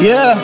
yeah.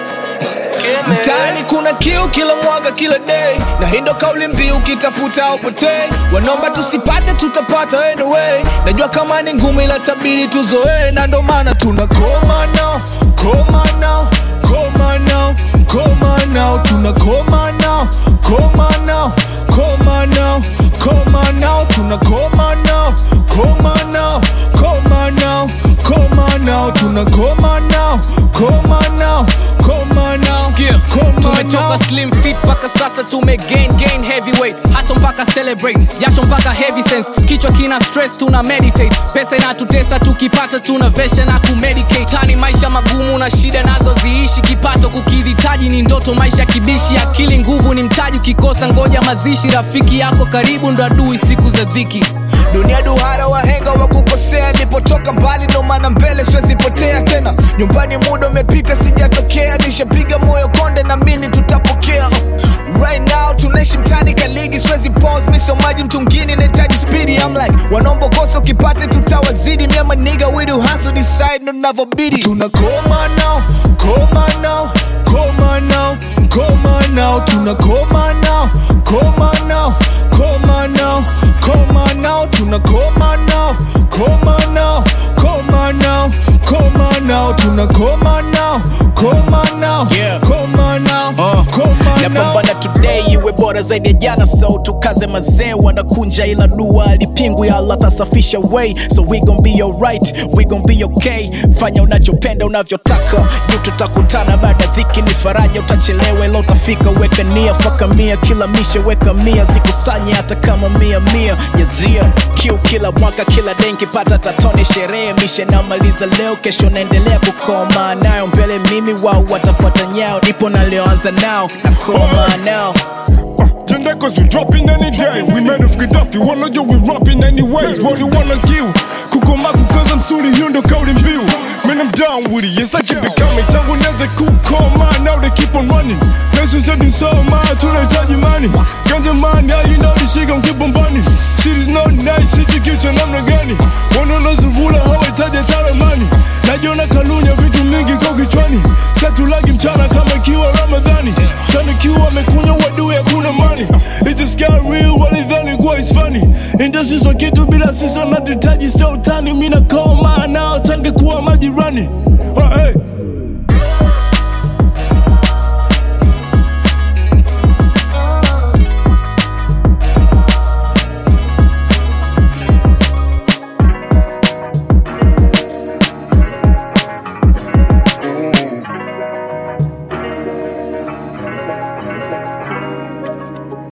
Mtaani kuna kiu kila mwaga kila day, na hii ndo kauli mbiu, ukitafuta upotei. Wanaomba tusipate, tutapata anyway. Najua kama ni ngumu, ila tabiri tuzoee, na ndo maana tuna koma nao, koma nao, koma nao, koma nao, tuna koma nao, koma nao, koma nao, koma nao, tuna koma nao, koma nao, koma nao, koma nao, tuna koma nao, koma nao, koma nao, Sikia, koma tumetoka nao. slim fit mpaka sasa tume gain gain heavyweight haso mpaka celebrate jasho mpaka heavy sense kichwa kina stress tuna meditate pesa inatutesa tukipata tuna vesha na kumedicate tani maisha magumu na shida nazo ziishi kipato kukidhitaji ni ndoto maisha kibishi akili nguvu ni mtaji ukikosa ngoja mazishi rafiki yako karibu ndo adui siku za dhiki dunia duhara wahenga wa kukosea nilipotoka mbali ndo maana mbele siwezi potea tena nyumbani muda umepita sijatokea nishapiga moyo konde na mini tutapokea right now tunaishi mtani kaligi siwezi pause misomaji mtungini nahitaji spidi I'm like wanaomba kosa ukipate tutawazidi miama niga we do hustle decide ndo navyobidi tunakoma nao koma nao koma nao koma nao tunakoma nao koma nao koma nao koma nao tunakoma nao koma nao koma nao koma nao tunakoma nao koma nao Yeah. koma nao Uh, koma nao napambana today iwe bora zaidi ya jana so tukaze mazee wanakunja ila dua alipingwi allah tasafisha way so we gon be alright we gon be okay fanya unachopenda unavyotaka juu tutakutana baada ya dhiki ni faraja utachelewa ila utafika weka nia faka mia kila mishe weka mia zikusanye hata kama mia mia jazia kiu kila mwaka kila denki pata tatone sherehe mishe namaliza leo kesho naendelea kukoma nayo mbele mimi wao watafuata nyao nipo nalioanza nao na koma nao Gender cause we dropping any day We made of Gaddafi, wanna yo we rapping anyways What you wanna kill? Kukoma kukaza msuri hiyo ndo kauli mbiu Man I'm down with it, yes I keep it coming Tangu nianze kukoma, now they keep on running Nation zetu soma, tunahitaji money Ganja money, how you know this shit gon' keep on burning Shit is not nice, hichi kichwa namna gani Wanaonazuvula hawahitaji hata ramani Najiona kalunya vitu mingi kwa kichwani Satulagi mchana kama ikiwa Ramadhani Tanikiwa amekunywa wadui hakuna mani It just got real walidhani kuwa it's funny Industry so kitu bila sisi wanatuhitaji sio utani Mina koma nao tange kuwa majirani Ah, hey,